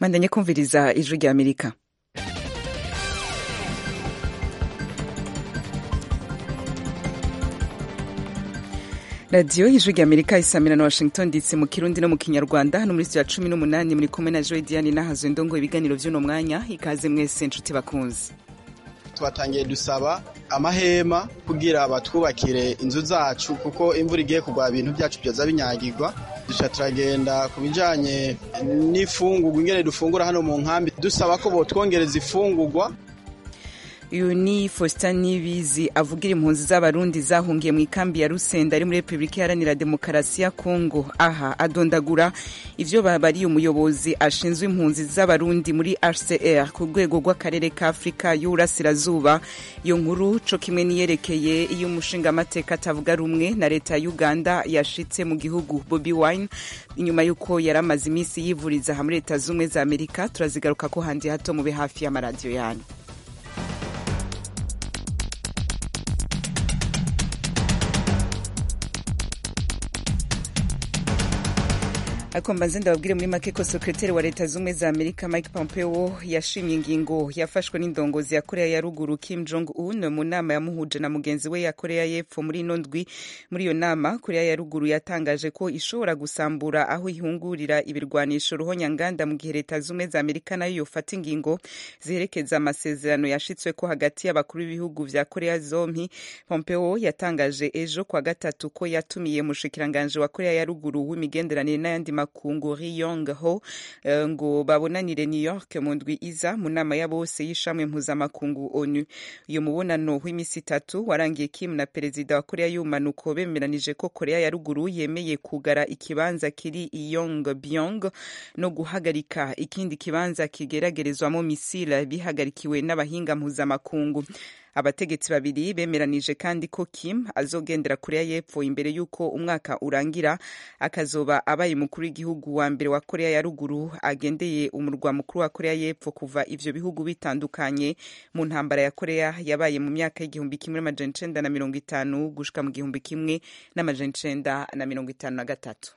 mandanye kumviriza ijwi rya amerika radiyo ijwi rya amerika isamira na washington dc mu kirundi no mu kinyarwanda hano muri ya cumi n'umunani muri kumwe na joy diane nahazo indongo ibiganiro by'uno mwanya ikaze mwese nshuti bakunzi twatangiye dusaba amahema kugira batwubakire inzu zacu kuko imvura igiye kugwa ibintu byacu byoza binyagirwa duca turagenda ku bijanye n'ifungurwa ingene dufungura hano mu nkambi dusaba ko botwongereza ifungurwa uyu ni faustin nibizi avugira impunzi z'abarundi zahungiye mu ikambi ya rusenda ari muri repubulika iharanira demokarasi ya kongo aha adondagura ivyo babariye umuyobozi ashinzwe impunzi z'abarundi muri hcr ku rwego rw'akarere ka afurika y'uburasirazuba iyo nkuru co kimwe niyerekeye iyo umushingamateka atavuga rumwe na leta ya uganda yashitse mu gihugu bobi wine inyuma y'uko yari amaze iminsi yivuriza aha muri leta z'ubumwe za amerika turazigaruka ko handi hato mube hafi y'amaradiyo yanyu ariko mbanze ndababwire muri make ko sekreteri wa leta z'ubumwe za amerika mike pompeo yashimye ingingo yafashwe n'indongozi ya korea ya ruguru kim jong un mu nama yamuhuje na mugenzi we ya korea y'epfo muri ino ndwi muri iyo nama korea ya ruguru yatangaje ko ishobora gusambura aho ihungurira ibirwanisho ruhonyanganda mu gihe leta z'ubumwe za amerika nayo yofata ingingo ziherekeza amasezerano yashitswe ko hagati y'abakuru b'ibihugu vya korea zompi pompeo yatangaje ejo kwa gatatu ko yatumiye mushikiranganje wa korea ya ruguru w'imigenderanire n'ayandi makungu Ri Yong Ho uh, ngo babonanire New York mu ndwi iza mu nama ya bose y'ishamwe mpuzamakungu ONU. Uyu mubonano w'imisi itatu warangiye Kim na perezida wa Korea y'ubumanuko bemeranije ko Korea ya ruguru yemeye kugara ikibanza kiri i Yongbyon no guhagarika ikindi kibanza kigeragerezwamo misile bihagarikiwe n'abahinga mpuzamakungu. abategetsi babiri bemeranije kandi ko kim azogendera korea y'epfo imbere y'uko umwaka urangira akazoba abaye umukuru w'igihugu wa mbere wa korea ya ruguru agendeye umurwa mukuru wa korea y'epfo kuva ivyo bihugu bitandukanye mu ntambara ya korea yabaye mu myaka y'igihumbi kimwe n'amajana icenda na mirongo itanu gushika mu gihumbi kimwe n'amajana icenda na mirongo itanu na gatatu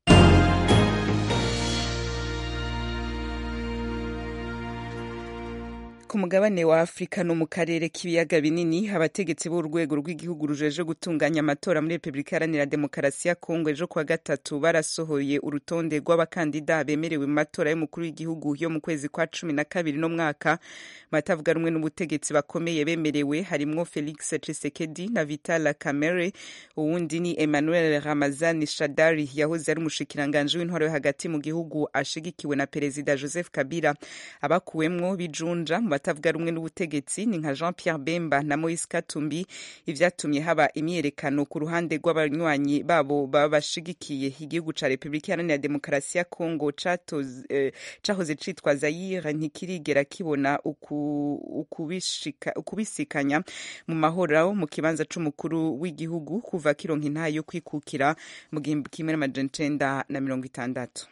ku mugabane wa afurika no mu karere k'ibiyaga binini abategetsi b'urwego rw'igihugu rujeje gutunganya amatora muri repubulika iharanira demokarasi ya kongo ejo kuwa gatatu barasohoye urutonde rw'abakandida bemerewe mu matora y'umukuru w'igihugu yo mu kwezi kwa cumi na kabiri no mwaka batavuga rumwe n'ubutegetsi bakomeye bemerewe harimwo felix tshisekedi na vital kamere uwundi ni emmanuel ramazani shadari yahoze ari umushikiranganji w'intwaro yo hagati mu gihugu ashigikiwe na perezida joseph kabila abakuwemwo bijunja mu batavuga rumwe n'ubutegetsi ni nka jean pierre bemba na moise katumbi ivyatumye haba imyiyerekano ku ruhande rw'abanywanyi babo baba bashigikiye igihugu ca repubulika iharanira demokarasi ya kongo cahoze eh, citwa zayire ntikirigera kibona ukubisikanya mu mahoro mu kibanza c'umukuru w'igihugu kuva kironka intahe yo kwikukira mu gihumbi kimwe n'amajana icenda na mirongo itandatu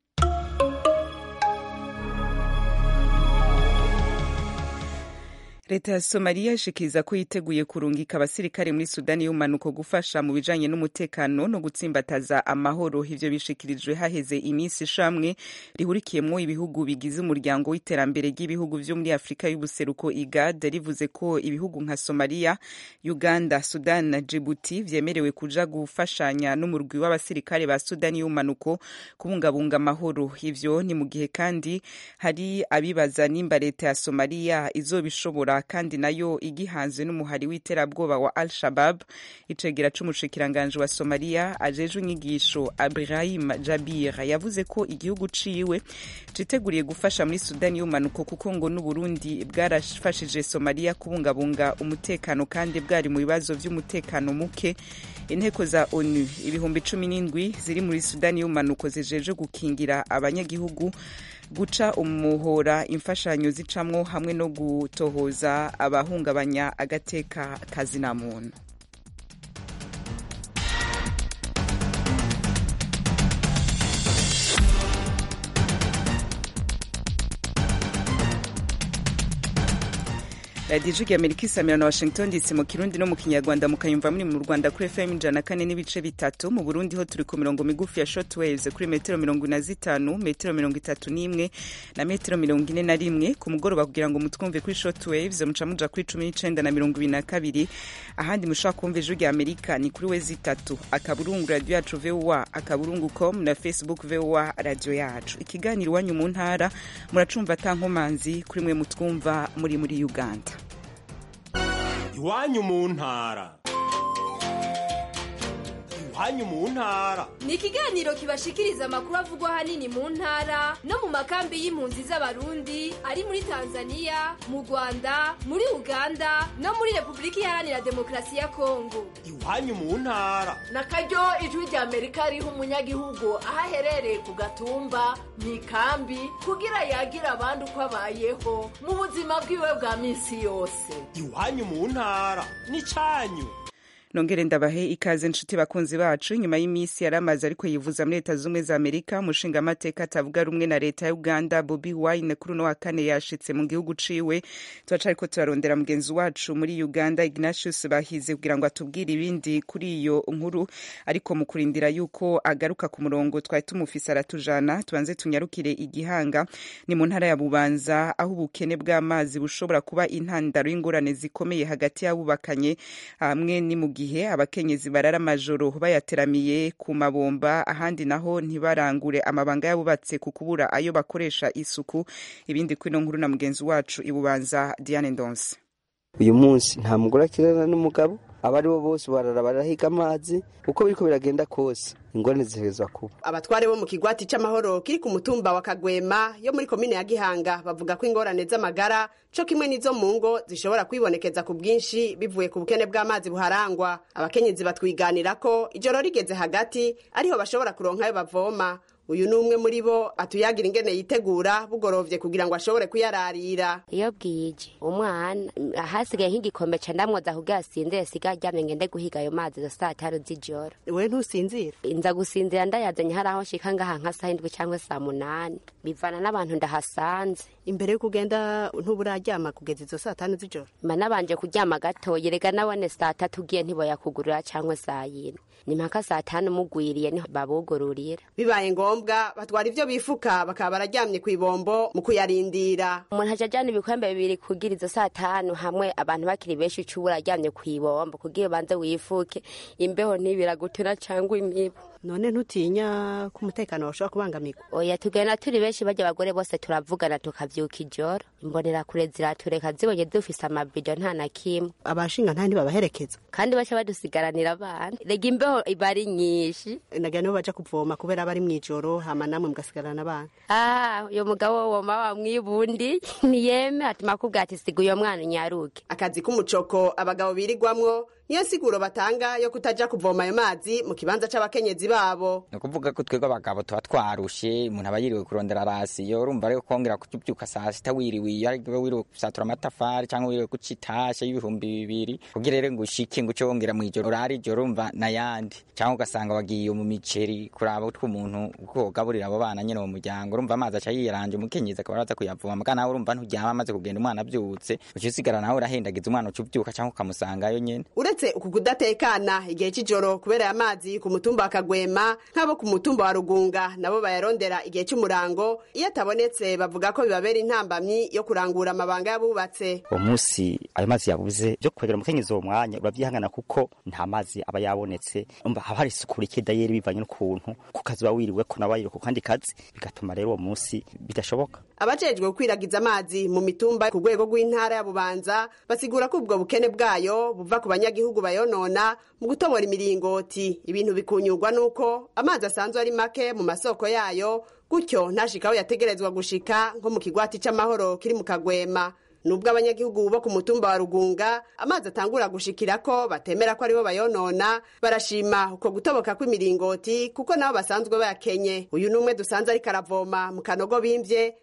leta ya somaliya ishikiriza ko yiteguye kurungika abasirikare muri sudani y'umanuko gufasha mu bijanye n'umutekano no gutsimbataza amahoro ivyo bishikirijwe haheze iminsi ishamwe rihurikiyemwo ibihugu bigize umuryango w'iterambere ry'ibihugu vyo muri afurika y'ubuseruko igad rivuze ko ibihugu nka somaliya uganda sudan na jibuti vyemerewe kuja gufashanya n'umurwi w'abasirikare ba sudani y'umanuko kubungabunga amahoro ivyo ni mu gihe kandi hari abibaza nimba leta ya somaliya izobishobora kandi nayo igihanzwe n'umuhari w'iterabwoba wa al shabab icegera c'umushikiranganji wa somaliya ajejwe inyigisho abrahim jabir yavuze ko igihugu ciwe citeguriye gufasha muri sudani y'umanuko kuko ngo n'uburundi bwarafashije somaliya kubungabunga umutekano kandi bwari mu bibazo vy'umutekano muke inteko za onu ibihumbi cumi n'indwi ziri muri sudani y'umanuko zijeje gukingira abanyagihugu guca umuhora imfashanyo zicamwo hamwe no gutohoza abahungabanya agateka kazina muntu radiyo ijwi amerika isamira na washington dc mu kirundi no mu kinyarwanda mukayumva muri mu rwanda kuri fm ijana na kane n'ibice bitatu mu burundi ho turi ku mirongo migufi ya short waves kuri metero mirongo ine na zitanu metero mirongo itatu n'imwe na metero mirongo ine na rimwe ku mugoroba kugira ngo mutwumve kuri short waves muca muja kuri cumi n'icenda na mirongo ibiri na kabiri ahandi mushobora kumva ijwi rya amerika ni kuri wezi itatu akaburungu radiyo yacu voa akaburungu com na facebook voa radiyo yacu ikiganiro iwanyu mu ntara muracumva atankomanzi kuri mwe mutwumva muri muri uganda iwanyu mu ntara iwanyu mu ntara ni ikiganiro kibashikiriza amakuru avugwa ahanini mu ntara no mu makambi y'impunzi z'abarundi ari muri tanzania mu rwanda muri uganda no muri repubulika iharanira demokarasi ya kongo iwanyu mu ntara na karyo ijwi rya amerika riha umunyagihugu aho aherereye ku gatumba mu ikambi kugira yagira abandi uko abayeho mu buzima bwiwe bwa minsi yose iwanyu mu ntara ni cyanyu nongere ndabahe ikaze nshuti bakunzi bacu nyuma y'iminsi yari amaze ariko yivuza muri leta z'ubumwe za amerika umushinga amateka atavuga rumwe na leta ya uganda bobi wine kuri uno wa kane yashitse mu gihugu ciwe turaca ariko turarondera mugenzi wacu muri uganda ignatius bahize kugira ngo atubwire ibindi kuri iyo nkuru ariko mu kurindira yuko agaruka ku murongo twari tumufise aratujana tubanze tunyarukire igihanga ni mu ntara ya bubanza aho ubukene bw'amazi bushobora kuba intandaro y'ingorane zikomeye hagati y'abubakanye hamwe ni mu gihe abakenyezi barara amajoro bayateramiye ku mabomba ahandi naho ntibarangure amabanga yabubatse ku kubura ayo bakoresha isuku ibindi kuri ino nkuru na mugenzi wacu ibubanza Diane Ndonse uyu munsi nta mugore akirana n'umugabo aba ari bo bose barara barahiga amazi uko biriko biragenda kose ingorane zihezwa kuba abatware bo mu kigwati c'amahoro kiri ku mutumba wa kagwema yo muri komine ya gihanga bavuga ko ingorane z'amagara co kimwe n'izo mu ngo zishobora kwibonekeza ku bwinshi bivuye ku bukene bw'amazi buharangwa abakenyezi batwiganira ko ijoro rigeze hagati ariho bashobora kuronka ayo bavoma uyu ni umwe muri bo atuyagira ingene yitegura bugorovye kugira ngo ashobore kuyararira iyo bwije umwana hasigaye nk'igikombe ca ndamwoza kugira asinzire siga aryamye ngende guhiga ayo mazi za saa tanu z'ijoro we ntusinzira nza gusinzira ndayazanye hari aho nshika ngaha nka saa indwi cyangwa saa munani bivana n'abantu ndahasanze imbere y'uko ugenda ntuburaryama kugeza izo saa tanu z'ijoro mba nabanje kuryama gatoya rega nabone saa tatu ugiye ntiboyakugurira cyangwa saa yine ni mpaka saa tanu mugwiriye niho babugururira bibaye ngombwa batwara ivyo bifuka bakaba bararyamye kw'ibombo mu kuyarindira umuntu aja ajana ibikombe bibiri kugira izo saa tanu hamwe abantu bakiri benshi uca uba uraryamye kw'ibombo kugira ubanze wifuke imbeho ntibiragutuna cyangwa imibu none ntutinya ko umutekano wawe ushobora kubangamirwa oya tugenda turi benshi barya abagore bose turavugana tukavyuka ijoro imbonera kure ziratureka zibonye dufise amabido nta na kimwe abashinga nta ntibabaherekeza kandi baca badusigaranira abana rega imbeho iba ari nyinshi nagira nibo baja kuvoma kubera bari mw'ijoro hama namwe mugasigarana abana ah uyo mugabo woma wamwibundi ntiyeme atuma akubwira ati siga uyo mwana unyaruke akazi k'umucoko abagabo birirwamwo niyo siguro batanga yo kutaja kuvoma ayo mazi mu kibanza c'abakenyezi babo ni ukuvuga ko twebwe abagabo tuba twarushe umuntu aba yiriwe kurondera rasiyo urumva rero kongera kubyuka saa sita wiriwe iyo ariwe wiriwe gusatura amatafari cyangwa wiriwe guca itashe y'ibihumbi bibiri kugira rero ngo ushike ngo uce wongera mu ijoro urare ijoro urumva n'ayandi cyangwa ugasanga wagiye mu miceri kuraba utwo umuntu uko ugaburira abo bana nyine mu muryango urumva amazi aca yiranje umukenyezi akaba araza kuyavoma mugana nawe urumva nturyama amaze kugenda umwana abyutse uca usigara nawe urahendagiza umwana uca ubyuka cyangwa ukamusangayo nyine uretse uku kudatekana igihe c'ijoro kubera aya mazi ku mutumba wa kagwema nk'abo ku mutumba wa rugunga nabo bayarondera igihe c'umurango iyo atabonetse bavuga ko bibabera intambamyi yo kurangura amabanga y'abubatse uwo munsi ayo mazi yabuze byo kwegera umukenyezi uwo mwanya uravyihangana kuko nta mazi aba yabonetse umva haba hari isuku rike dayeri bivanye n'ukuntu ku kazi uba wiriweko nawe wiriwe ku kandi kazi bigatuma rero uwo munsi bidashoboka abajejwe gukwiragiza amazi mu mitumba ku rwego rw'intara ya bubanza basigura ko ubwo bukene bwayo buva ku banyagihugu bayonona mu gutobora imiringoti ibintu bikunyurwa n'uko amazi asanzwe ari make mu masoko yayo gutyo ntashika aho yategerezwa gushika nko mu kigwati c'amahoro kiri mu kagwema nubwo abanyagihugu bo ku mutumba wa rugunga amazi atangura gushikira ko batemera ko aribo bayonona barashima uko gutoboka kw'imiringoti kuko nabo basanzwe bayakenye uyu n'umwe dusanze ariko aravoma mu kanogo bimvye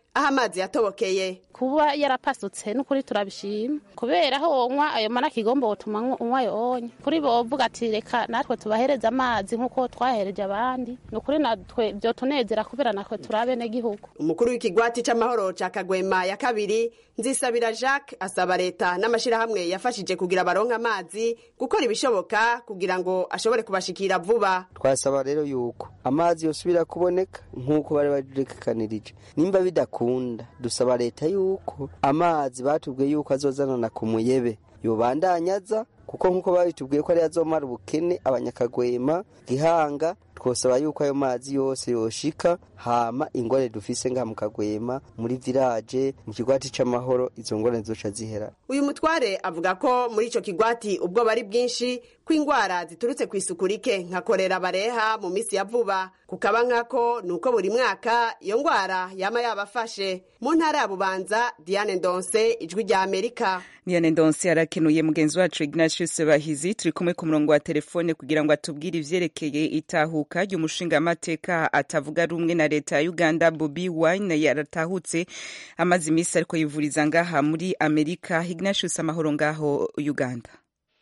aho amazi yatobokeye kuba yarapasutse n'ukuri turabishima kubera aho wonywa ayo mana kigomba wotuma unywa ayo onye kuri bovuga ati reka natwe tubahereze amazi nk'uko twahereje abandi ni ukuri natwe byotunezera kubera natwe turi abenegihugu umukuru w'ikigwati c'amahoro ca kagwema ya kabiri nzisabira jacques asaba leta n'amashirahamwe yafashije kugira baronke amazi gukora ibishoboka kugira ngo ashobore kubashikira vuba twasaba rero yuko amazi yosubira kuboneka nk'uko bari barekanirije nimba bidakunda dusaba leta yuko amazi batubwiye yuko azozanana ku muyebe yobandanyaza kuko nk'uko babitubwiye ko ari azomara ubukene abanyakagwema gihanga twosaba yuko ayo mazi yose yoshika hama ingorane dufise ngaha mu kagwema muri village mu kigwati c'amahoro izo ngorane zoca zihera uyu mutware avuga ko muri ico kigwati ubwo bari bwinshi ko ingwara ziturutse ku isuku rike nka korera bareha mu misi ya vuba kukaba nkako ni uko buri mwaka iyo ngwara yama yabafashe mu ntara ya bubanza diane ndonse ijwi rya amerika Diane Ndonse arakenuye mugenzi wacu Ignatius Bahizi turi kumwe ku murongo wa telefone kugira ngo atubwire ivyerekeye itahuka ry'umushinga amateka atavuga rumwe na leta ya Uganda Bobi Wine yaratahutse amaze imisi ariko yivuriza ngaha muri Amerika Ignatius amahoro ngaho Uganda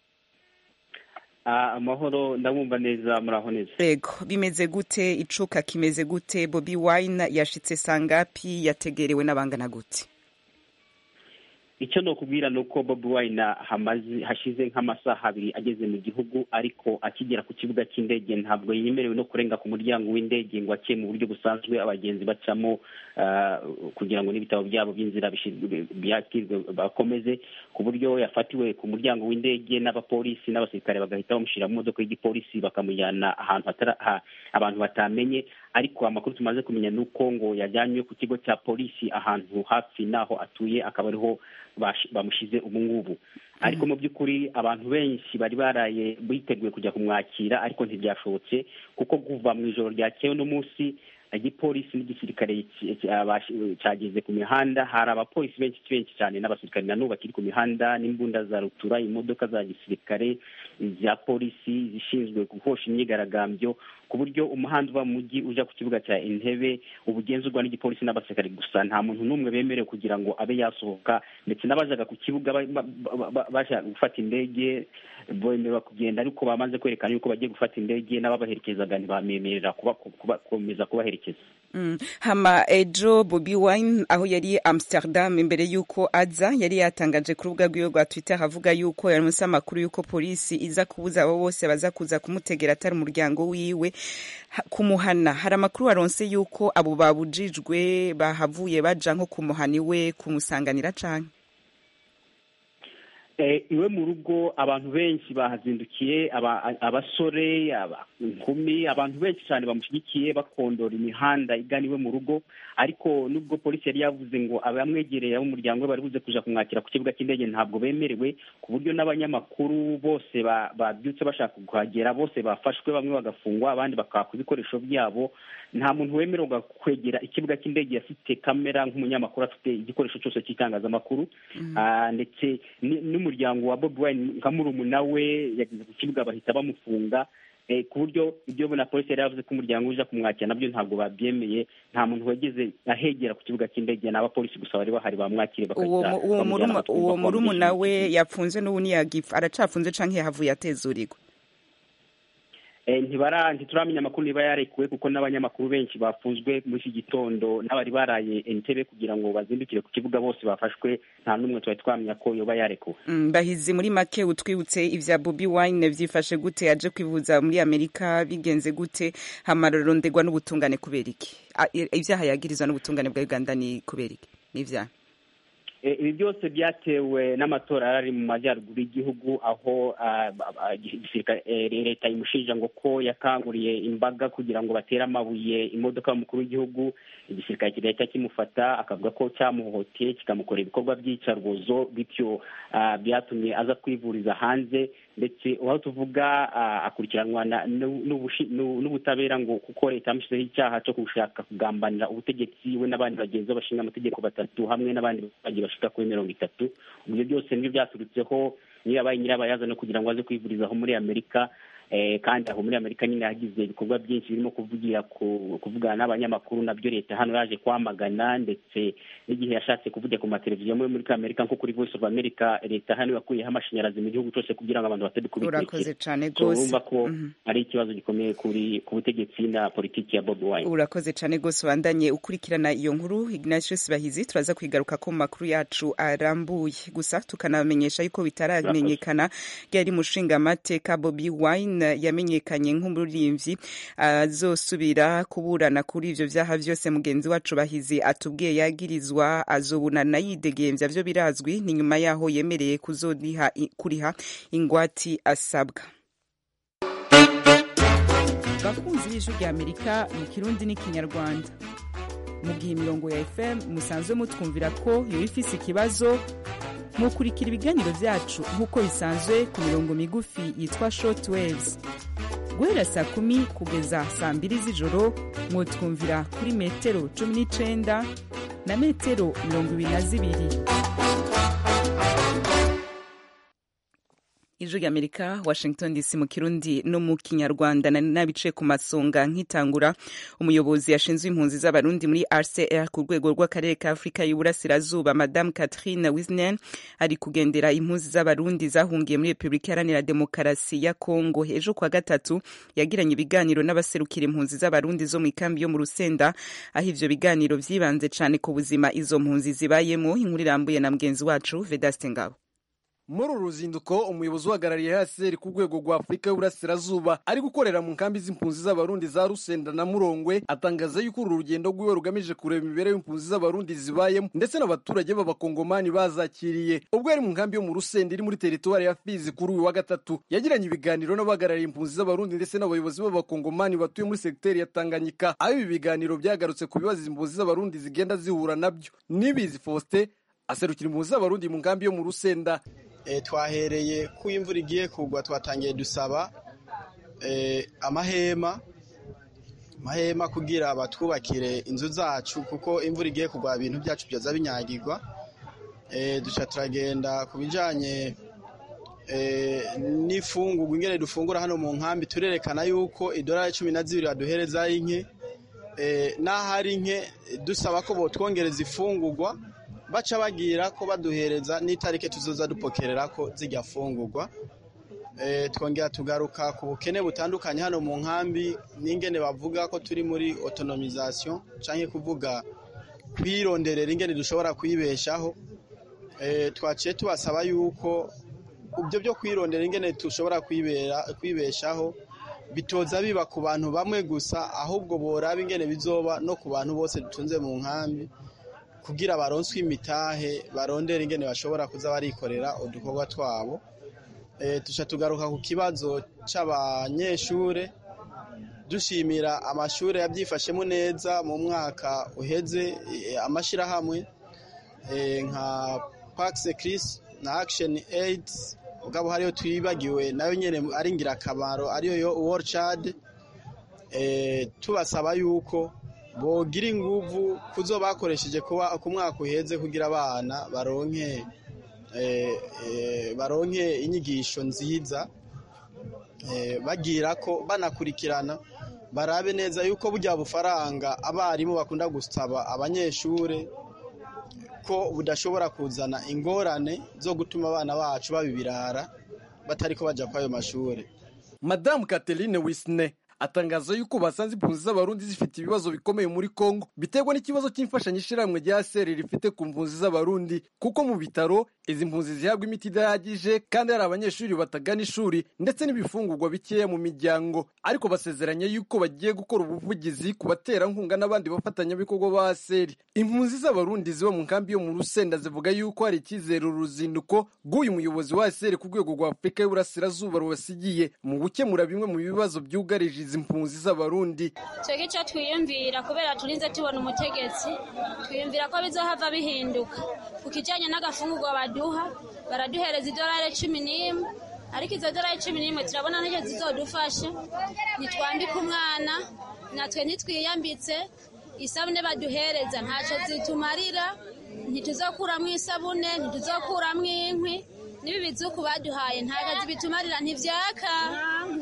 amahoro ndabumva neza muraho neza Ego bimeze gute icuka kimeze gute Bobi Wine yashitse sangapi yategerewe n'abangana gute icyo ni ukubwira ni uko bobi wine hamaze hashize nk'amasaha abiri ageze mu gihugu ariko akigera ku kibuga cy'indege ntabwo yemerewe no kurenga ku muryango w'indege ngo ace mu buryo busanzwe abagenzi bacamo kugira ngo n'ibitabo byabo by'inzira byakirwe bakomeze ku buryo yafatiwe ku muryango w'indege n'abapolisi n'abasirikare bagahita bamushyira mu modoka y'igipolisi bakamujyana ahantu abantu batamenye ariko amakuru tumaze kumenya ni uko ngo yajyanywe ku kigo cya polisi ahantu hafi n'aho atuye akaba ariho bamushyize ubu ngubu ariko mu by'ukuri abantu benshi bari baraye biteguye kujya kumwakira ariko ntibyashobotse kuko kuva mu ijoro ryakeye uno munsi igipolisi n'igisirikare cyageze ku mihanda hari abapolisi benshi benshi cyane n'abasirikare na n'ubu bakiri ku mihanda n'imbunda za rutura imodoka za gisirikare za polisi zishinzwe guhosha imyigaragambyo ku buryo umuhanda uva mu mujyi ujya ku kibuga cya intebe uba ugenzurwa n'igipolisi n'abasirikare gusa nta muntu n'umwe bemerewe kugira ngo abe yasohoka ndetse n'abajaga ku kibuga bashaka gufata indege bemererwa kugenda ariko bamaze kwerekana yuko bagiye gufata indege n'ababaherekezaga ntibamemerera gukomeza kubaherekeza hama ejo bobi wine aho yari amsterdam imbere y'uko aza yari yatangaje ku rubuga rwiwe rwa twitter avuga yuko yaronse amakuru y'uko polisi iza kubuza abo bose baza kuza kumutegera atari umuryango wiwe kumuhana hari amakuru waronse y'uko abo babujijwe bahavuye baja nko kumuhana iwe kumusanganira canke iwe mu rugo abantu benshi bahazindukiye abasore inkumi abantu benshi cyane bamushyigikiye bakondora imihanda igana iwe mu rugo ariko nubwo polisi yari yavuze ngo abamwegereye ab'umuryango we bari buze kuja kumwakira ku kibuga cy'indege ntabwo bemerewe ku buryo n'abanyamakuru bose babyutse bashaka kuhagera bose bafashwe bamwe bagafungwa abandi bakaka ibikoresho byabo nta muntu wemererwa kwegera ikibuga cy'indege afite kamera nk'umunyamakuru afite igikoresho cyose cy'itangazamakuru ndetse n'umuryango wa bobi wine nka murumuna we yageze ku kibuga bahita bamufunga ku buryo ibyo na polisi yari yavuze ko umuryango uje kumwakira nabyo ntabwo babyemeye nta muntu wageze ahegera ku kibuga cy'indege ni abapolisi gusa bari bahari bamwakire uwo murumuna we yapfunze n'ubu ntiyagipfa aracafunze canke yahavuye atezurirwa ntibara ntituramenya amakuru niba yarekuwe kuko n'abanyamakuru benshi bafunzwe muri iki gitondo n'abari baraye entebe kugira ngo bazindukire ku kibuga bose bafashwe nta n'umwe twari twamenya ko yoba yarekuwe bahizi muri make utwibutse ibya bobi wine byifashe gute yaje kwivuza muri amerika bigenze gute hamarorondegwa n'ubutungane kubera iki ibyaha yagirizwa n'ubutungane bwa uganda ni kubera iki ni ibyaha ibi byose byatewe n'amatora yari ari mu majyaruguru y'igihugu aho leta imushinja ngo ko yakanguriye imbaga kugira ngo batere amabuye imodoka y'umukuru w'igihugu igisirikare kigahita kimufata akavuga ko cyamuhohoteye kikamukorera ibikorwa by'iyicarubozo bityo byatumye aza kwivuriza hanze ndetse aho tuvuga akurikiranwa n'ubutabera ngo kuko leta yamushyizeho icyaha cyo gushaka kugambanira ubutegetsi we n'abandi bagenzi bashinga amategeko batatu hamwe n'abandi bagiye bashika kuri mirongo itatu ibyo byose nibyo byaturutseho niyo yabaye nyirabayazana kugira ngo aze kwivurizaho muri amerika eh, kandi aho muri amerika nyine yagize ibikorwa byinshi birimo kuvugira ku kuvugana n'abanyamakuru nabyo leta hano yaje kwamagana ndetse n'igihe yashatse kuvugira ku mateleviziyo muri muri amerika nko kuri voice of america leta hano yakuyeho amashanyarazi mu gihugu cyose kugira ngo abantu batari urakoze kubikurikira cane so gose urumva ko Mhm. ari ikibazo gikomeye kuri ku butegetsi na politiki ya bobi wine urakoze cane gose ubandanye ukurikirana iyo nkuru ignatius bahizi turaza kwigaruka ko mu makuru yacu arambuye gusa tukanamenyesha yuko bitaramenyekana ryari mushingamateka bobi wine yamenyekanye nk'umuririmbyi azosubira kuburana kuri ivyo vyaha vyose mugenzi wacu bahizi atubwiye yagirizwa azobunana yidegemvya vyo birazwi ni nyuma yaho yemereye kuzoriha kuriha ingwati asabwa bakunzi b'ijwi rya amerika mu kirundi n'ikinyarwanda mu gihe imirongo ya fm musanzwe mutwumvira ko yoba ifise ikibazo mukurikira ibiganiro vyacu nk'uko bisanzwe ku mirongo migufi yitwa short waves guhera saa kumi kugeza saa mbiri z'ijoro mwotwumvira kuri metero cumi n'icenda na metero mirongo ibiri na zibiri ijwi ry'amerika washington dc mu kirundi no mu kinyarwanda nari nabicaye ku masonga nkitangura umuyobozi yashinzwe impunzi z'abarundi muri rcr ku rwego rw'akarere ka afurika y'uburasirazuba madame catherine wisnen ari kugendera impunzi z'abarundi zahungiye muri repubulika iharanira demokarasi ya kongo ejo kwa gatatu yagiranye ibiganiro n'abaserukira impunzi z'abarundi zo mu ikambi yo mu rusenda aho ivyo biganiro vyibanze cane ku buzima izo mpunzi zibayemo inkuru irambuye na mugenzi wacu vedaste ngabo muri uru ruzinduko umuyobozi uhagarariye haseri ku rwego rwa afurika y'uburasirazuba ari gukorera mu nkambi z'impunzi z'abarundi za rusenda na murongwe atangaza yuko uru rugendo rwiwe rugamije kureba imibereho y'impunzi z'abarundi zibayemo ndetse n'abaturage b'abakongomani bazakiriye ubwo yari mu nkambi yo mu rusenda iri muri teritwari ya fizi kuri uyu wa gatatu yagiranye ibiganiro n'abahagarariye impunzi z'abarundi ndetse n'abayobozi b'abakongomani batuye muri segiteri ya tanganyika aho ibi biganiro byagarutse ku bibazo impunzi z'abarundi zigenda zihura nabyo nibizi faustin aserukira impunzi z'abarundi mu nkambi yo mu rusenda twahereye ko imvura igiye kugwa twatangiye dusaba amahema amahema kugira batwubakire inzu zacu kuko imvura igiye kugwa ibintu byacu byoza binyagirwa duca turagenda ku bijyanye n'ifungurwa ingene dufungura hano mu nkambi turerekana yuko idolari cumi na zibiri baduhereza ari nke n'aho ari nke dusaba ko botwongereza ifungurwa baca bagira ko baduhereza n'itariki tuzoza dupokerera ko zijya fungurwa twongera tugaruka ku bukene butandukanye hano mu nkambi n'ingene bavuga ko turi muri otonomizasiyo cyangwa kuvuga kwironderera ingene dushobora kwibeshaho twaciye tubasaba yuko ibyo byo kwirondera ingene dushobora kwibeshaho bitoza biba ku bantu bamwe gusa ahubwo boraba ingene bizoba no ku bantu bose dutunze mu nkambi kugira baronswe imitahe barondera ingene bashobora kuza barikorera udukorwa twabo tuca tugaruka ku kibazo cy'abanyeshure dushimira amashuri yabyifashemo neza mu mwaka uheze amashyirahamwe nka pakisi kirisi na akisheni eyidi ubwabo hariyo twibagiwe nayo nyine ari ingirakamaro ariyo yo woricadi tubasaba yuko bogira inguvu kuzo bakoresheje kuba ku mwaka uheze kugira abana baronke baronke inyigisho nziza bagira ko banakurikirana barabe neza yuko burya bufaranga abarimu bakunda gusaba abanyeshuri ko budashobora kuzana ingorane zo gutuma abana bacu babibirara batari ko bajya kwa ayo mashuri madamu Catherine wisine atangaza yuko basanze impunzi z'abarundi zifite ibibazo bikomeye muri Kongo biterwa n'ikibazo cy'imfashanyo ishyirahamwe rya seri rifite ku mpunzi z'abarundi kuko mu bitaro izi mpunzi zihabwa imiti idahagije kandi hari abanyeshuri batagana ishuri ndetse n'ibifungurwa bikeya mu miryango ariko basezeranye yuko bagiye gukora ubuvugizi ku baterankunga n'abandi bafatanyabikorwa ba seri impunzi z'abarundi ziba mu nkambi yo mu rusenda zivuga yuko hari icyizere uru ruzinduko rw'uyu muyobozi wa seri ku rwego rwa afurika y'uburasirazuba rubasigiye mu gukemura bimwe mu bibazo byugarije izi mpunzi z'abarundi twebwe icyo twiyumvira kubera turinze tubona umutegetsi twiyumvira ko bizohava bihinduka ku kijyanye n'agafungurwa baduha baraduhereza idolari cumi n'imwe ariko izo dolari cumi n'imwe turabona ntacyo zizodufasha ntitwambike umwana natwe ntitwiyambitse isabune baduhereza ntacyo zitumarira ntituzokuramo isabune ntituzokuramo inkwi n'ibi bizuku baduhaye nta kazi bitumarira ntibyaka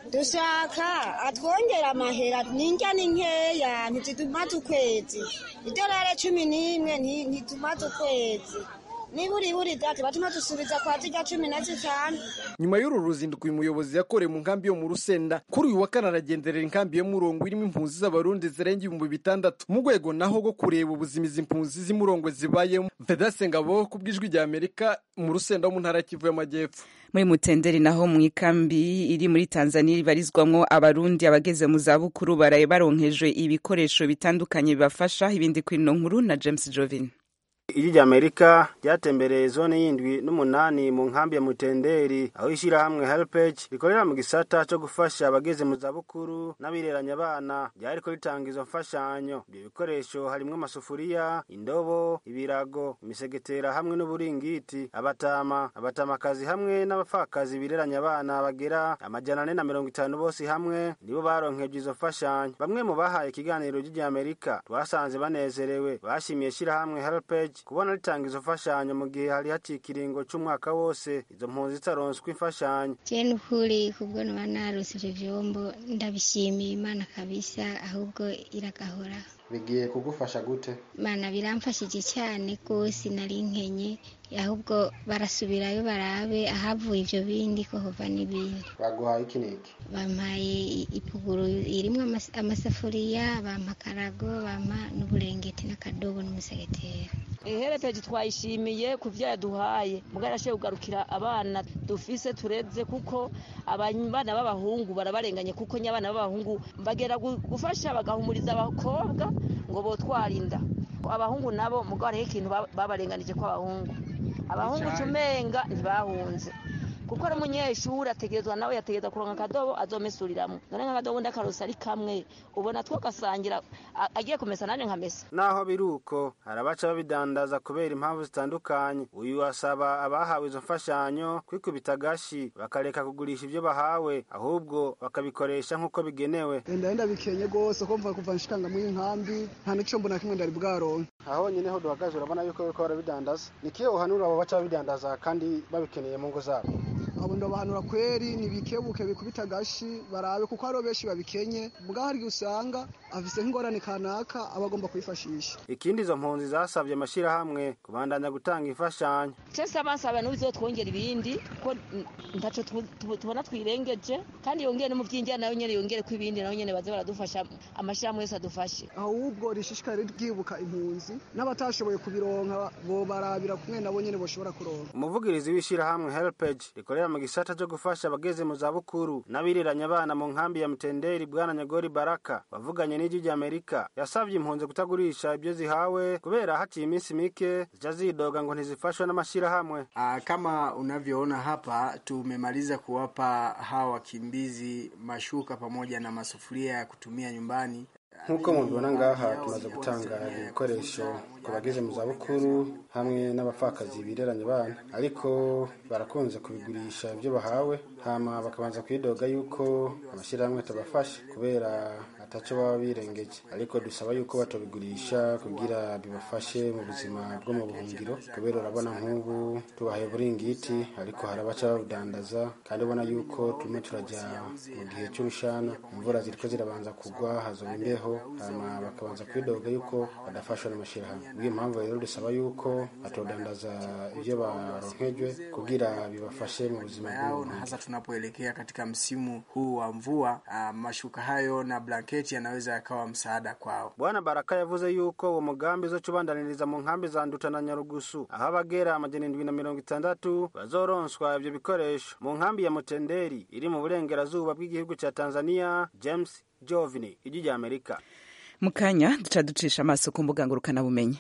dushaka atwongera amahera n'indya ni nkeya ntitumaze ukwezi idolari cumi n'imwe nti- ntitumaze ukwezi niburiburi dati batuma dusubiza kwa zirya cumi na zitanu nyuma y'uru ruzinduko uyu muyobozi yakoreye mu nkambi yo mu rusenda kuri uyu wa kane aragenderera inkambi yo murongo irimo impunzi z'abarundi zirenga ibihumbi bitandatu mu rwego naho rwo kureba ubuzima izi mpunzi z'imurongwe zibayemo vedase ngabo ku bw'ijwi rya amerika mu rusenda wo mu ntara ya kivu y'amajyepfo muri mutenderi naho mu ikambi iri muri tanzania ibarizwamwo abarundi abageze mu zabukuru baraye baronkejwe ibikoresho bitandukanye bibafasha ibindi kuri ino nkuru na james jovin ijwi rya amerika ryatembereye zone y'indwi n'umunani mu nkambi ya mutenderi aho ishyirahamwe helpage rikorera mu gisata cyo gufasha abageze mu zabukuru n'abireranya abana ryariko ritanga izo mfashanyo ibyo bikoresho harimwo amasufuriya indobo ibirago imisegetera hamwe n'uburingiti abatama abatamakazi hamwe n'abapfakazi bireranya abana bagera amajana ane na mirongo itanu bose hamwe nibo baronkejwe izo mfashanyo bamwe mu bahaye ikiganiro ry'irya amerika twasanze banezerewe bashimiye ishyirahamwe helpage kubona ritanga izo mfashanyo mu gihe hari haciye ikiringo c'umwaka wose izo mpunzi zitaronswa imfashanyo Je nukuri kubwo noba narose ivyo vyombo ndabishimiye imana kabisa ahubwo iragahora bigiye kugufasha gute mana biramfashije cyane rwose nari nkenye ahubwo barasubirayo barabe ahavuye ivyo bindi ko hova n'ibindi baguhaye iki n'iki bampaye i- ipuguru irimwo amas- amasafuriya bampa akarago bampa n'uburengeti n'akadobo n'umusegetera iherepeji twayishimiye ku byo yaduhaye mugari ashoboye kugarukira abana dufise tureze kuko abana b'abahungu barabarenganye kuko nyabana b'abahungu bagera gu- gufasha bagahumuriza abakobwa ngo botwara inda abahungu nabo mugabo hariho ikintu ba- babarenganije ko abahungu abahungu cumenga ntibahunze kuko ari umunyeshuri ategerezwa nawe yategereza kuronka akadobo azomesuriramwo none nk'akadobo ndakarosa ari kamwe ubona two gasangira a- agiye kumesa nanje nkamesa naho biri uko hari abaca babidandaza kubera impamvu zitandukanye uyu asaba abahawe izo mfashanyo kwikubita agashi bakareka kugurisha ibyo bahawe ahubwo bakabikoresha nk'uko bigenewe enda enda bikenye rwose ko mva kuva nshikanga muri nkambi nta n'icombo na kimwe ndari bwaronke aho nyine ho duhagaze urabona yuko bariko barabidandaza ni kiyo uhanura abo baca babidandaza kandi babikeneye mu ngo zabo abo ndabahanura kweri nibikebuke bikubita agashi barabe kuko hariho benshi babikenye mbwa hari igihe usanga afise nk'ingorane kanaka aba agomba kwifashisha ikindi izo mpunzi zasabye amashyirahamwe kubandanya gutanga imfashanyo cese abasaba n'ubizotwongera ibindi ko mm, ntaco tu- tu- tubona twirengeje kandi yongere no mu vy'injyana nayo nyene yongere ko ibindi nayo nyene baze baradufasha amashirahamwe yose adufashe ahubwo rishishikare ryibuka impunzi n'abatashoboye kubironka bobarabira kumwe nabo nyene boshobora kuronka umuvugirizi w'ishyirahamwe helpage rikorera mu gisata cyo gufasha abageze mu zabukuru n'abiriranya abana mu nkambi ya mutenderi bwana nyagori baraka wavuganye n'ijwi rya amerika yasabye impunzi kutagurisha ibyo zihawe kubera haciye iminsi mike zica zidoga ngo ntizifashwe n'amashyirahamwe Ah, kama unavyoona hapa tumemaliza kuwapa hawa wakimbizi mashuka pamoja na masufuria ya kutumia nyumbani. nk'uko mubibona ngaha tumaze gutanga ibikoresho ku bageze mu zabukuru hamwe n'abapfakazi bireranya abana ariko barakunze kubigurisha ibyo bahawe hama bakabanza kwidoga yuko amashyirahamwe atabafasha kubera ataco baba birengeje ariko dusaba yuko batobigurisha kugira bibafashe mu buzima bwo mu buhungiro kubera urabona nk'ubu tubahaye uburingiti ariko hari abaca babudandaza kandi ubona yuko turimo turajya mu gihe cy'urushana imvura ziriko zirabanza kugwa hazoba imbeho hama bakabanza kwidoga yuko badafashwa n'amashyirahamwe niyo mpamvu rero dusaba yuko batodandaza ibyo baronkejwe kugira bibafashe mu buzima yao na bw'ubuhungiro hasa tunapoelekea katika msimu huu wa mvua ah, mashuka hayo na blanketi yanaweza yakawa msaada kwao. bwana baraka yavuze yuko uwo mugambi uzoca ubandaniriza mu nkambi za nduta na nyarugusu aho abagera amajana indwi na mirongo itandatu bazoronswa ivyo bikoresho mu nkambi ya mutenderi iri mu burengerazuba bw'igihugu ca tanzania james jovini ijwi rya amerika mu kanya duca ducisha amaso ku mbuga ngurukanabumenyi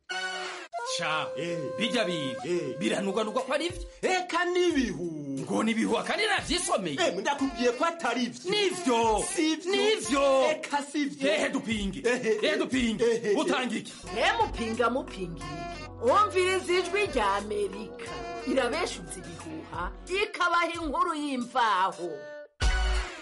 sha bijya biga biranuganurwa ko ari byo eka n'ibihu ngo n'ibihu akandi navyisomeye ndakubwiye ko atari byo nivyo nivyo eka sivyo ehe dupinge ehe dupinge utanga iki mupinga mupinga wumviriza ijwi rya amerika irabeshuza ibihuha ikabaha inkuru y'imvaho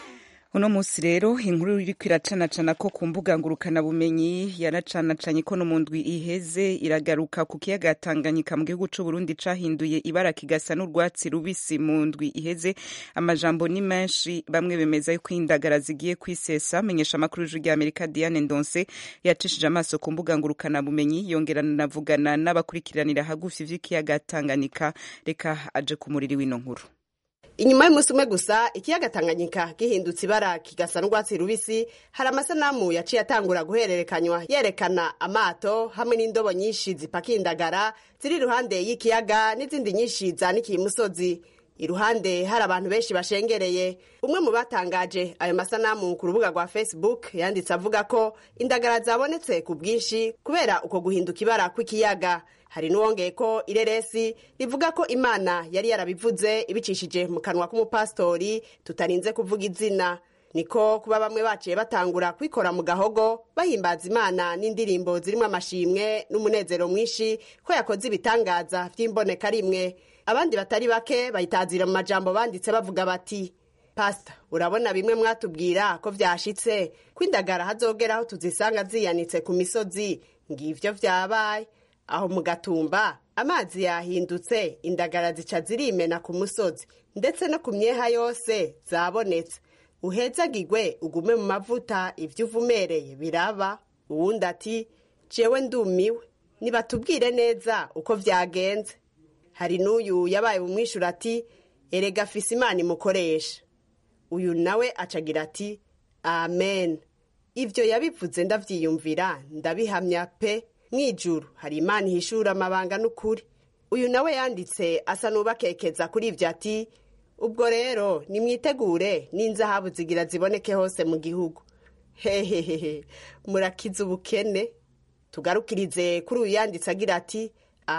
uno munsi rero inkuru iriko iracanacana ko ku mbuga ngurukanabumenyi yaracanacanye ko no mu ndwi iheze iragaruka ku kiyaga Tanganyika mu gihugu c'u Burundi cahinduye ibara kigasa n'urwatsi rubisi mu ndwi iheze amajambo ni menshi bamwe bemeza yuko indagara zigiye kwisesa menyesha amakuru y'ijwi rya Amerika Diane Ndonse yacishije amaso ku mbuga ngurukanabumenyi yongera navugana n'abakurikiranira hagufi vy'ikiyaga Tanganyika reka aje ku muriri w'ino nkuru inyuma y'umunsi umwe gusa ikiyaga tanganyika gihindutse ibara kigasa n'urwatsi rubisi hari amasanamu yaciye atangura guhererekanywa yerekana amato hamwe n'indobo nyinshi zipakiye indagara ziri iruhande y'ikiyaga n'izindi nyinshi zanikiye imusozi iruhande hari abantu benshi bashengereye umwe mu batangaje ayo masanamu ku rubuga rwa facebook yanditse avuga ko indagara zabonetse ku bwinshi kubera uko guhinduka ibara kw'ikiyaga hari n'uwongeye ko ireresi rivuga ko imana yari yarabivuze ibicishije mu kanwa k'umupasitori tutarinze kuvuga izina niko kuba bamwe baciye batangura kwikora mu gahogo bahimbaza imana n'indirimbo zirimo amashimwe n'umunezero mwinshi ko yakoze ibitangaza by'imboneka rimwe abandi batari bake bayitazira mu majambo banditse bavuga bati pasita urabona bimwe mwatubwira ko byashitse ko indagara hazogera aho tuzisanga ziyanitse ku misozi ngivyo vyabaye aho mu gatumba amazi yahindutse indagara zica zirimena ku musozi ndetse no ku myeha yose zabonetse uhezagirwe ugume mu mavuta ibyo uvumereye biraba uwundi ati jewe ndumiwe nibatubwire neza uko vyagenze hari n'uyu yabaye bumwishura ati erega afise imana imukoresha uyu nawe acagira ati amen ivyo yabivuze ndavyiyumvira ndabihamya pe mwijuru hari imana ihishura amabanga n'ukuri uyu nawe yanditse asa n'ubakekeza kuri ivyo ati ubwo rero nimwitegure n'inzahabu zigira ziboneke hose mu gihugu hehehehe murakiza ubukene tugarukirize kuri uyu yanditse agira ati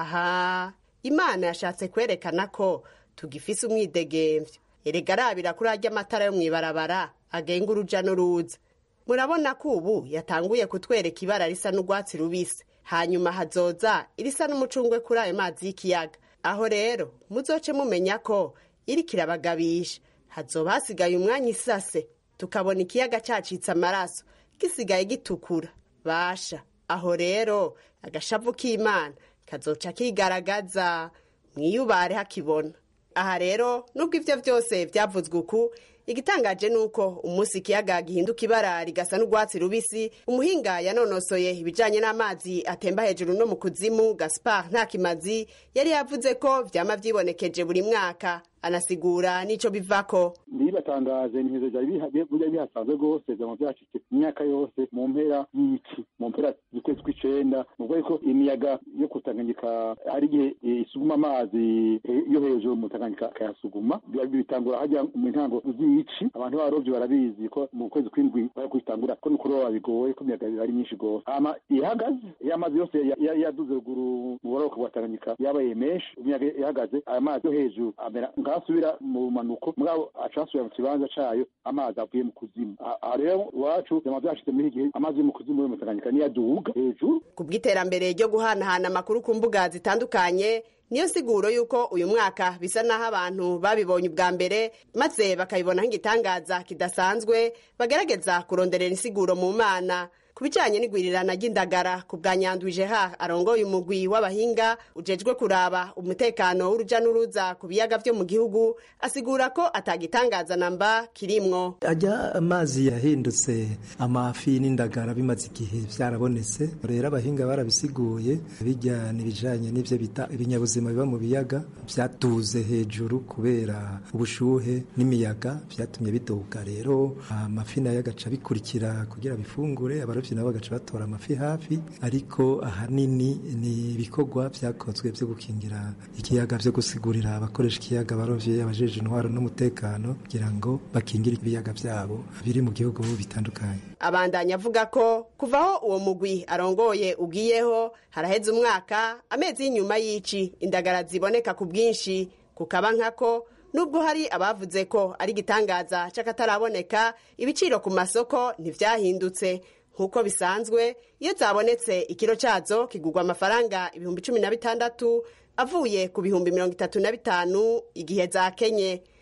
aha imana yashatse kwerekana ko tugifise umwidegemvyo erega arabira kuri arya amatara yo mw'ibarabara agenga uruja n'uruza murabona ko ubu yatanguye kutwereka ibara risa n'urwatsi rubisi hanyuma hazoza irisa n'umucungwe kuri ayo mazi y'ikiyaga aho rero muzoce mumenya ko iri kirabagabisha hazoba hasigaye umwanya isase tukabona ikiyaga cacitse amaraso gisigaye gitukura basha aho rero agashavu k'imana kazoca kigaragaza mwiyubare hakibona aha rero nubwo ivyo vyose vyavuzwe uku igitangaje nuko umunsi ikiyaga gihinduka ibara rigasa n'urwatsi rubisi umuhinga yanonosoye ibijanye n'amazi atemba hejuru no mu kuzimu gaspar ntakimazi yari yavuze ko vyama vyibonekeje buri mwaka anasigura n'ico bivako ndibatangaje ntizo byari bihasanzwe rwose vyama vyashitse imyaka yose mu mpera y'iki mu mpera z'ukwezi kw'icenda ni ukuvuga ko imiyaga yo kutanganyika hari igihe isuguma amazi yo hejuru mu tanganyika akayasuguma bitangura hajya mu ntango z'ici abantu b'abarovyi barabizi ko mu kwezi kw'indwi bari kwitangura ko nukuroba bigoye ko imiyaga ari myinshi rwose hama ihagaze iyo amazi yose yaduze ruguru mu buraruko bwa tanganyika yabaye menshi imiyaga ihagaze aya mazi yo hejuru amera ngasubira mu manuko mugabo acasubira mu kibanza cayo amazi avuye mu kuzimu aha rero iwacu vyama vyashitse muri iki gihe amazi yo mu kuzimu yo mu tanganyika niyo aduga hejuru ku bw'iterambere ryo guhanahana amakuru ku mbuga zitandukanye niyo siguro yuko uyu mwaka bisa naho abantu babibonye ubwa mbere maze bakabibonaho igitangaza kidasanzwe bagerageza kuronderera insiguro mu mana ku bijanye n'igwirirana ry'indagara ku bwa nyandwije ha arongoye umugwi w'abahinga ujejwe kuraba umutekano w'uruja n'uruza ku biyaga vyo mu gihugu asigura ko atagitangaza namba kirimwo ajya amazi yahindutse amafi n'indagara bimaze igihe vyarabonetse rero abahinga barabisiguye bijya n'ibijanye n'ivyo bita ibinyabuzima biba mu biyaga vyatuze hejuru kubera ubushuhe n'imiyaga vyatumye biduga rero amafi nayo agaca bikurikira kugira bifungure abarovyi nabo bagaca batora amafi hafi ariko ahanini ni ibikorwa vyakozwe vyo gukingira ikiyaga vyo gusigurira abakoresha ikiyaga abarovyi abajeje intwaro n'umutekano kugira ngo bakingire ibiyaga vyabo biri mu gihugu bitandukanye abandanya avuga ko kuvaho uwo mugwi arongoye ugiyeho haraheze umwaka amezi y'inyuma y'ici indagara ziboneka ku bwinshi kukaba nkako nubwo hari abavuze ko ari igitangaza c'akataraboneka ibiciro ku masoko ntivyahindutse nk'uko bisanzwe iyo zabonetse ikiro cyazo kigurwa amafaranga ibihumbi cumi na bitandatu avuye ku bihumbi mirongo itatu na bitanu igihe zakenye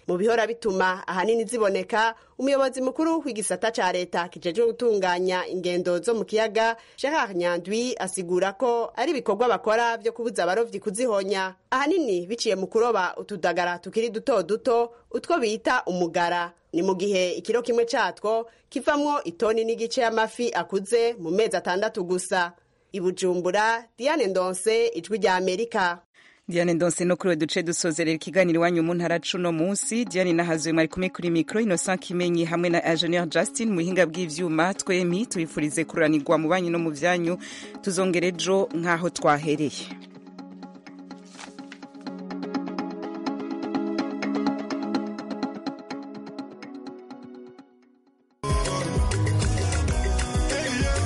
mu bihora bituma ahanini ziboneka umuyobozi mukuru w'igisata ca leta kijejwe gutunganya ingendo zo mu kiyaga gerard nyandwi asigura ko ari ibikorwa bakora vyo kubuza abarovyi kuzihonya ahanini biciye mu kuroba utudagara tukiri duto duto utwo bita umugara ni mu gihe ikiro kimwe catwo kivamwo itoni n'igice y'amafi akuze mu mezi atandatu gusa ibujumbura diane ndonse ijwi rya amerika Diane Ndonse no kuri we duce dusozerera ikiganiro iwanyu mu ntara cuno munsi Diane nahazuye mwari kumwe kuri mikro Innocent Kimenyi hamwe na Engineer Justin mu buhinga bw'ivyuma twemi tubifurize kuranirwa mu banyu no mu vyanyu tuzongere ejo nk'aho twahereye